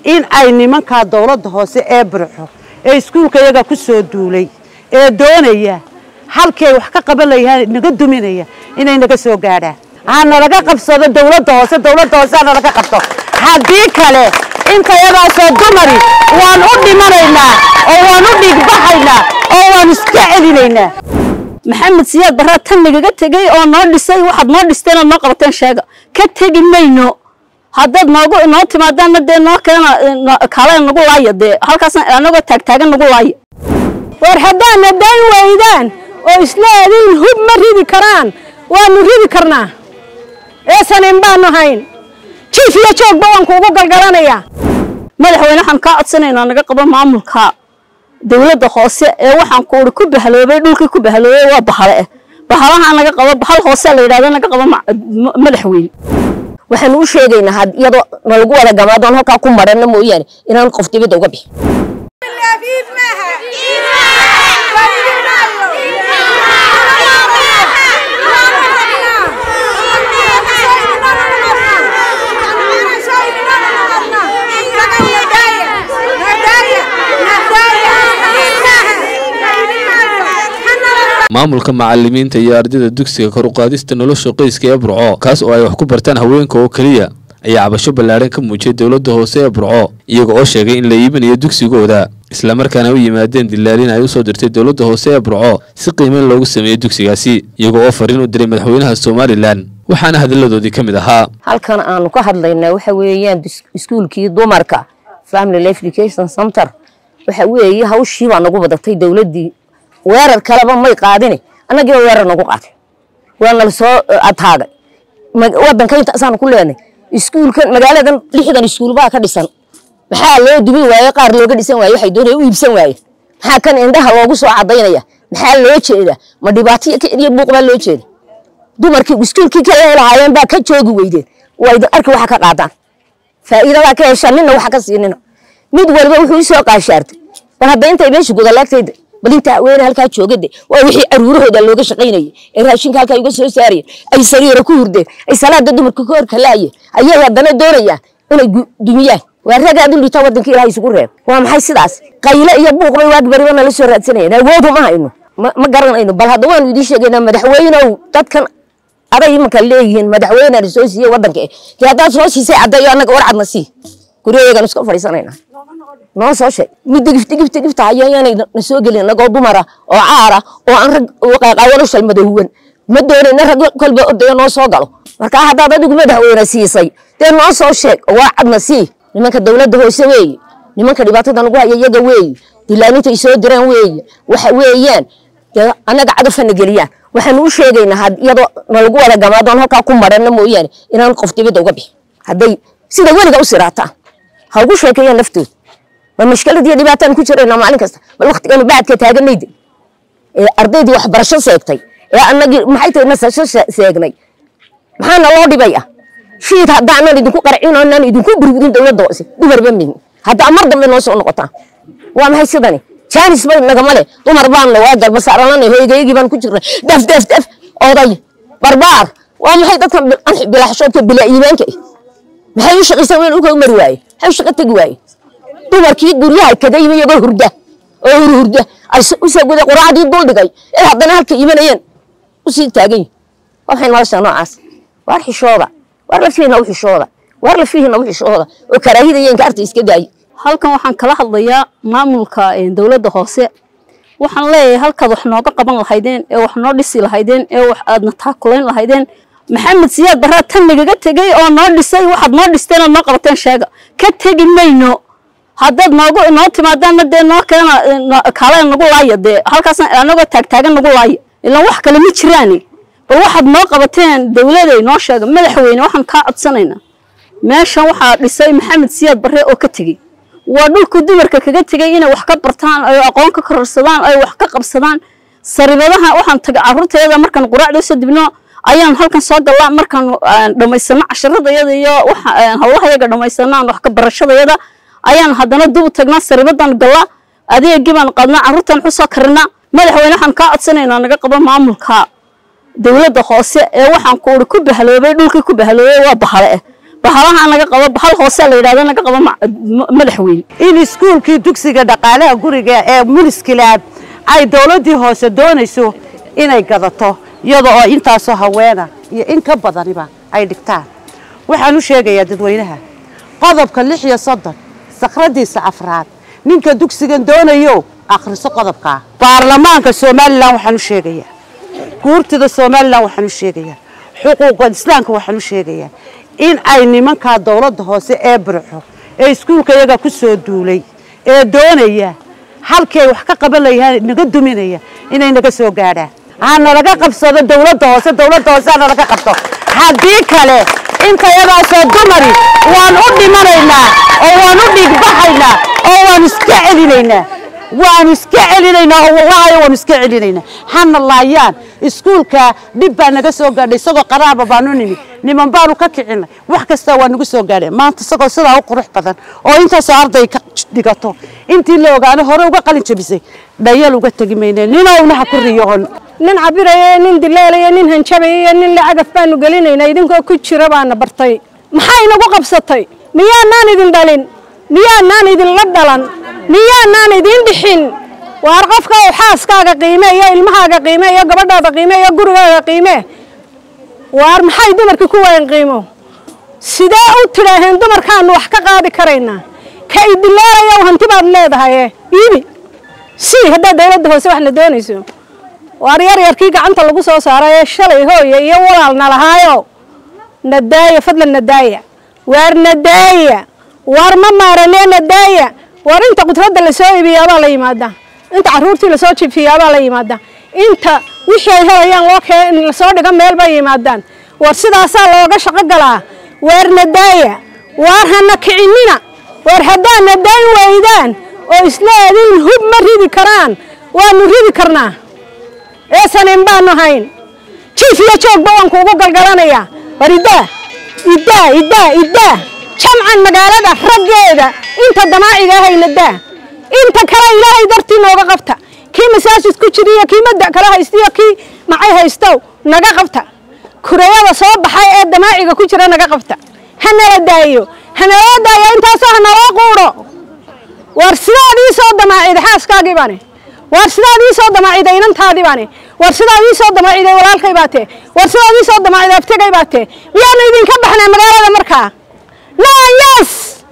in ay nimankaa dowladda hoose ee burxo ee iskuulka iyaga ku soo duulay ee doonaya halkii ay wax ka qaban layahaan naga duminaya inay naga soo gaadhaan ha nalaga qabsado dowladda hoose dowladda hoose ha nalaga qabto haddii kale inta yadaasoo dumari waan u dhimanaynaa oo waan u dhiigbaxaynaa oo waan iska celinaynaa maxamed siyaad baraa tan nagaga tegey oo noo dhisay waxaad noo dhisteen ood noo qabateen sheega ka tegi mayno haddaad noogu noo timaadaanna dee noo keena kaalena nagu laaya dee halkaas anagoo taagtaagan nagu laaya war haddaadna dayn waydaan oo isla adin hub ma ridi karaan waanu ridi karnaa eesanin baanu hayn jiif iyo joogba waan kuugu galgalanayaa madaxweyne waxaan kaa codsanaynaa naga qabo maamulka dowladda hoose ee waxaan kuuri ku bahaloobay dhulkii ku bahaloobay waa bahale eh bahalaha naga qabo bahal hoose la yidhahdo naga qabo madaxweyne waxaanu u sheegaynaa had iyadoo nalagu wada gamaadoon halkaa ku marana mooyaane inaan qof dibadda uga bixin maamulka macalimiinta iyo ardayda dugsiga kor uqaadista nolosha qoyska ee burco kaas oo ay wax ku bartaan haweenka oo keliya ayaa cabasho ballaadhan ka muujiyay dowladda hoose ee burco iyaga oo sheegay in la iibinayo dugsigooda islamarkaana u yimaadeen dilaalin ay usoo dirtay dowladda hoose ee burco si qiimeyn loogu sameeyey dugsigaasi iyaga oo fariin u diray madaxweynaha somalilan waxaana hadalladoodii ka mid ahaa halkan aanu ka hadlaynaa waxa weeyaan iskuulkii dumarka family life education center waxa weeye hawshii baa nagu badatay dowladdii weerar kaleba may qaadine annagiiba weerar nagu qaatay waa nala soo ataagay wadanka intaasaanu ku leenay iskuulkan magaaladan lixdan iskuul baa ka dhisan maxaa loo dubi waaye qaar looga dhisan waaye waxay doonaya u iibsan waaye maxaa kan indhaha loogu soo cadaynaya maxaa loo jeeda ma dhibaato iyo buuq baa loo jeeda dumarkii iskuulkii kale lahaayeen baa ka joogi weydeen waa idin arki waxa ka qaadaan faa'iidadaa ka heshaan nina waxa ka siinina mid walba wuxuu usoo qaashaartay bal hadda intay meesha gudalaagtayda bal inta haweene halkaa joogade waa wixii caruurahooda looga shaqaynayay ee raashinka halkaa uga soo saarayeen ay sariira ku hurdeen ay salaada dumarka ka hor kalaayeen ayay haddana doonayaan inay dumiyaan waa ragaad u dhita waddanka ilahay isugu reeb waa maxay sidaas qayle iyo buuq bay waagbariba nala soo raadsanayeen awoodu ma hayno ma garanayno bal hadda waanu idiin sheegaynaa madaxweynow dadkan aday imanka leeyihiin madaxweynena soo siiyey waddanka eh dee haddaad soo siisay caddeeyo annaga warcadna sii guryaheegaan iska fadhiisanaynaa noo soo sheeg mid digifta gifta gifta haya yaanay na soo gelin anagoo dumara oo caara oo aan rag qaaqaawano shalmadowwan ma doonayna rag kolba odaya noo soo galo markaa haddaad adigu madaxweyne siisay dee noo soo sheeg oo warcadna sii nimanka dowladda hoose weeye nimanka dhibaatada nagu haya iyaga weeye dilaaninta ay soo diraan weeye waxa weeyaan dee annaga cadafana geliyaan waxaanu u sheegaynaa had iyadoo nalagu wada gamaadoon halkaa ku marana mooyaane inaan qof dibadda uga bixin hadday sida weliga u siraataan ha ugu sheekeeyaan naftooda ma mashkalad iyo dhibaataan ku jirayna maalin kasta bal waktiganu bacadka taaganayda ee ardaydii waxbarasho seegtay ee annagii maxay tahay nasasho seegnay maxaana loo dhibay ah shiid haddaanan idinku qarcin oonan idinku burburin dowladda hoose dumarba mihin haddaa mar dambe noo soo noqotaan waa maxay sidani jaanis bay nagama leh dumar baanna waa galba saaranana hoygaygii baan ku jirna daf daf daf oday barbaar waa maxay dadkan bilaxshoodka bila iimaanka maxay u shaqaysan weyn uga mari waaye maxay u shaqo tegi waaye dumarkii guryaha kadayba iyagoo hurda oo hurhurda ay usoo guday quraacdii dul dhigay ee haddana halka imanayeen usii taagan yihin waxay nolosha noocaas waar xishooda waar lafihiina u xishooda waar lafihiina u xishooda oo karaahida iyo inkaarta iska daayi halkan waxaan kala hadlayaa maamulka dowladda hoose waxaan leeyahay halkaad wax nooga qaban lahaydeen ee wax noo dhisi lahaydeen ee wax aadna taakulayn lahaydeen maxamed siyaad baraa tan nagaga tegey oo noo dhisay waxaad noo dhisteen ood noo qabateen sheega ka tegi mayno haddaad noogu noo timaadaanna dee noo keena kaalena nagu laaya dee halkaas anagoo taagtaagan nagu laaya ilaan wax kale ma jiraani bal waxaad noo qabateen dowladay noo sheega madaxweyne waxaan kaa codsanaynaa meeshan waxaa dhisay maxamed siyaad barre oo ka tegey waa dhulku dumarka kaga tegey inay wax ka bartaan ay aqoon ka kororsadaan ay wax ka qabsadaan saribadaha waxaan tagay carruurtayada markaan quraacda usoo dibno ayaan halkan soo gallaa markaan dhammaysano casharadayada iyo hawlahayaga dhammaysanaan wax ka barashadayada ayaan haddana dub tagnaa saribadan gallaa adeegii baan qaadnaa carruurtan wuxuu soo karinaa madaxweyne waxaan kaa codsanaynaa naga qabo maamulka dowladda hoose ee waxaan kuuri ku bahaloobay dhulkii ku bahaloobay waa bahale eh bahalaha naga qabo bahal hoose la yidhahdo naga qabo ma- ma- madaxweyne in iskuulkii dugsiga dhaqaalaha guriga ee muniskilaab ay dowladdii hoose doonayso inay gadato iyada oo intaasoo haweena iyo in ka badaniba ay dhigtaan waxaan u sheegayaa dadweynaha qodobka lix iyo soddon sakradiisa afraad ninka dugsigan doonayo akhriso qodobkaa baarlamaanka somalilan waxaan u sheegayaa guurtida somalilan waxaan u sheegayaa xuquuqa islaamka waxaan u sheegayaa in ay nimankaa dowladda hoose ee burxo ee iskuulka iyaga ku soo duulay ee doonaya halkii ay wax ka qaban layahaan naga duminaya inay naga soo gaadhaan ha nalaga qabsado dowladda hoose dowladda hoose ha nalaga qabto haddii kale intayadaasoo dumari waan u dhimanaynaa oo waan u dhiigbaxaynaa oo waan iska celinaynaa waanu iska celinaynaa oo wallaahi waanu iska celinaynaa hana laayaan iskuulka dhib baa naga soo gaadhay isagoo qaraaba baanu nimi niman baanu ka kicinay wax kasta waa nagu soo gaadhay maanta isagoo sidaa u qurux badan oo intaasoo arday ka dhigato intii la ogaano hore uga qalin jabisay dhayal uga tegi mayne ninowna ha ku riyoon nin cabiraya nin dileelaya nin hanjabaya iyo nin lacagaf baanu gelinaynaa idinkoo ku jira baana bartay maxay nagu qabsatay miyaanaan idin dhalin miyaanaan idinla dhalan miyaanaan idin dhixin waar qofka uu xaaskaaga qiime iyo ilmahaaga qiime iyo gabadhaada qiime iyo gurigaaga qiime waar maxay dumarkii ku wayan qiimo sidee u tidhaaheen dumarkaanu wax ka qaadi karaynaa ka idileelaya hanti baad leedahay iibi si haddaad dawladda hoose wax la doonayso waar yar yarkii gacanta lagu soo saaray ee shalay hooye iyo walaalna lahaayo nadaaya fadlan nadaaya waar nadaaya waar ma maaranee nadaaya waar inta qudradda lasoo iibiyaabaa la yimaada inta caruurtii lasoo jifiyaabaa la yimaada inta wixii ay helayaan loo kee lasoo dhiga meel bay yimaadaan war sidaasaa looga shaqo galaa waar nadaaya waar hana kicinina waar haddaad nadaayn waydaan oo isleediin hub ma ridi karaan waanu ridi karnaa eesanin baanu hayn jiif iyo joogba waan kuugu galgalanayaa war iddaa iddaa iddaa iddaa jamcan magaalada raggeeda inta damaaciga ahayna daa inta kale ilaahay dartii nooga qabta kii masaajid ku jiriyo kii madda kala haystiyo kii macay haystow naga qabta kurayada soo baxay ee damaaciga ku jira naga qabta hanala daayo hanaloo daayo intaasoo hanaloo quudho war sidaad ii soo damaaciday xaaskaagii baane war sidaad ii soo damaaciday inantaadii baane war sidaad ii soo damaaciday walaalkay baatee war sidaad ii soo damaaciday abtigay baatee miyaanu idinka baxnaa magaalada markaa naayas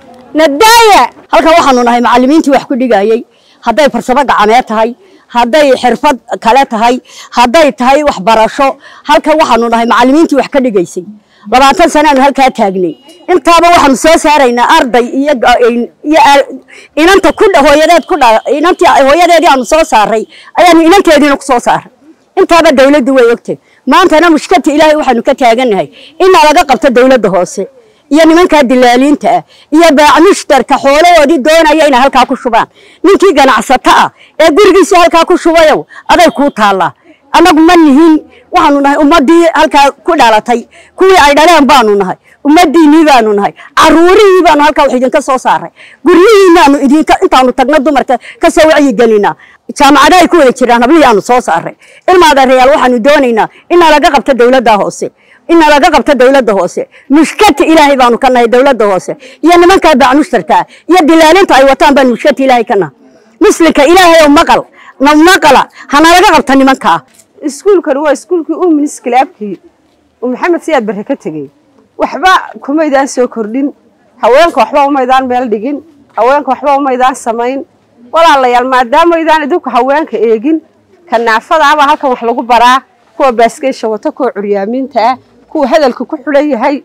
nadaaya halkan waxaanu nahay macallimiintii wax ku dhigayay hadday farsamo gacmeed tahay hadday xirfad kale tahay hadday tahay waxbarasho halkan waxaanu nahay macallimiintii wax ka dhigaysay labaatan sanaanu halkaa taagnay intaaba waxaanu soo saaraynaa arday iyo iyo inanta ku hooyadeed ku dha inantii hooyadeedii aanu soo saaray ayaanu inanteediina ku soo saaray intaaba dawladdu way ogtay maantana mushkilta ilaahay waxaanu ka taagannahay inaa laga qabto dawladda hoose iyo nimankaa dilaaliinta ah iyo baac mushtarka xoolahoodii doonaya inay halkaa ku shubaan ninkii ganacsato ah ee gurigiisii halkaa ku shubayow aday kuu taallaa annagu ma nihin waxaanu nahay ummaddii halkaa ku dhalatay kuwii ay dhaleen baanu nahay ummaddiinnii baanu nahay caruurihii baanu halkaa wax idinka soo saaray guryihiinaanu idinka intaanu tagno dumarka ka soo wacyigelinaa jaamacada ay ku wada jiraan hablihii aanu soo saaray ilmaadareyaal waxaanu doonaynaa inaa laga qabto dawladda hoose ina laga qabto dawladda hoose mushkata ilaahay baanu ka nahay dawladda hoose iyo nimankaa baac mushtarkaa iyo dilaalinta ay wataan baanu mushkata ilaahay ka nahay muslimka ilaahay oo maqal na maqala hana laga qabta nimankaa iskuulkan waa iskuulkii uu miniskilaabkii uu maxamed siyaad barre ka tegey waxba kumaydaan soo kordhin haweenka waxba umaydaan meel dhigin haweenka waxba umaydaan samayn walaalayaal maadaamaydaan idinku haweenka eegin kanaafadaabaa halkan wax lagu baraa kuwa baaskeysha wato kuwa curyaamiinta ah kuwa hadalka ku xidhan yahay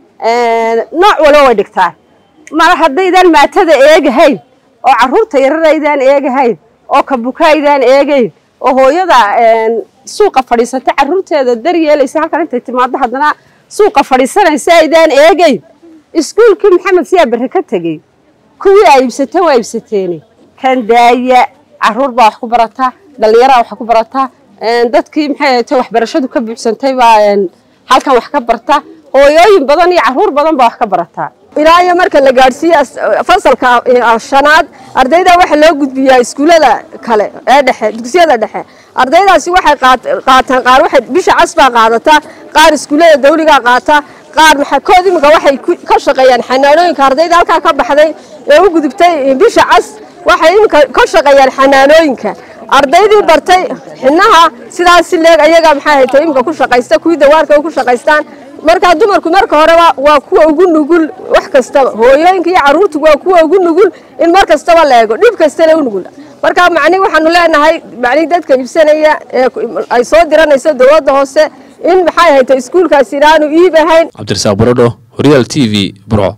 nooc walba way dhigtaan mar haddaydaan maatada eegahayn oo carruurta yararaydaan eegahayn oo kabukaydaan eegayn oo hooyada suuqa fadhiisata carruurteeda daryeelaysa halkan intay timaado haddana suuqa fadhiisanaysa aydaan eegayn iskuulkii maxamed siyaa barre ka tegey kuwii ay iibsateen waa iibsateeni kan daaya carruur baa wax ku barataa dhallinyaraa wax ku barataa dadkii maxay ahayte waxbarashadu ka buuxsantay baa halkan wax ka barta hooyooyin badan iyo carruur badan baa wax ka barataa ilaa iyo marka la gaadhsiiye fasalka shanaad ardayda waxaa loo gudbiyaa iskuullada kale ee dhexe dugsiyada dhexe ardaydaasi waxay qaataan qaar waxay bisha cas baa qaadataa qaar iskuullada dawligaa qaata qaar maxakood iminka waxay ka shaqeeyaan xanaanooyinka ardayda halkaa ka baxday ee u gudubtay bisha cas waxay iminka ka shaqeeyaan xanaanooyinka ardaydii bartay xinaha sidaas si leeg ayaga maxay hayto iminka ku shaqaysta kuwii dawaarka ku shaqaystaan markaa dumarku marka horeba waa kuwa ugu nugul wax kastaba hooyooyinka iyo carruurtu waa kuwa ugu nugul in mar kastaba la eego dhib kastana u nugul marka macni waxaanu leenahay macni dadka iibsanaya ee ay soo diranayso dowladda hoose in maxay hayto iskuulkaasi inaanu iib ahayn cabdirasaaq barodho horyaal t v burco